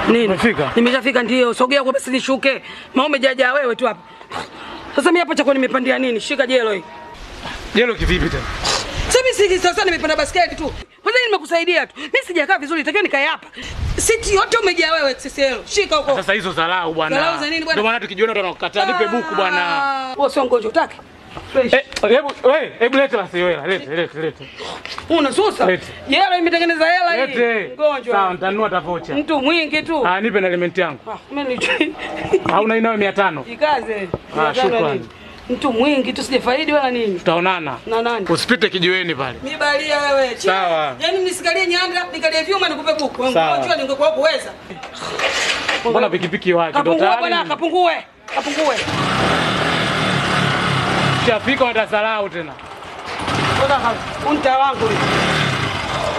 Nini? Umefika? Nimeshafika ndio. Sogea kwa basi nishuke. Mama umejaja wewe tu hapa. Sasa mimi hapa chako nimepandia nini? Shika jelo hii. Jelo kivipi tena? Sasa mimi sisi sasa nimepanda basketi tu. Kwanza hii nimekusaidia tu. Mimi sijakaa vizuri, takiwa nikae hapa. Siti yote umejaa wewe XXL. Shika huko. Sasa hizo dharau bwana. Dharau za nini bwana? Ndio maana tukijiona ndo tunakukataa nipe buku bwana. Ah, Wewe sio mgonjwa utaki? Fresh. Eh, hebu wewe, hebu leta basi wewe, lete, lete, lete. Unasusa? Lete. Jelo imetengeneza hela hii. Lete. Mgonjwa. Sawa, nitanunua tavocha. Mtu mwingi tu. Ah, nipe na element yangu. Ah, mimi ni Hauna inayo 500. Jikaze. Ah, Jikaze shukrani. nini? Mtu mwingi tu sijafaidi wala nini. Tutaonana. Na nani? Usipite kijiweni pale. Mimi balia wewe. Chia. Sawa. Yaani nisikalie nyanda, nikalie vyuma nikupe buku. Sawa. Mgonjwa ningekuwa kuweza. Mbona pikipiki wake ndo Kapungue bwana, tayari? kapungue. Kapungue. Shafika watasalau tena. Unta wangu.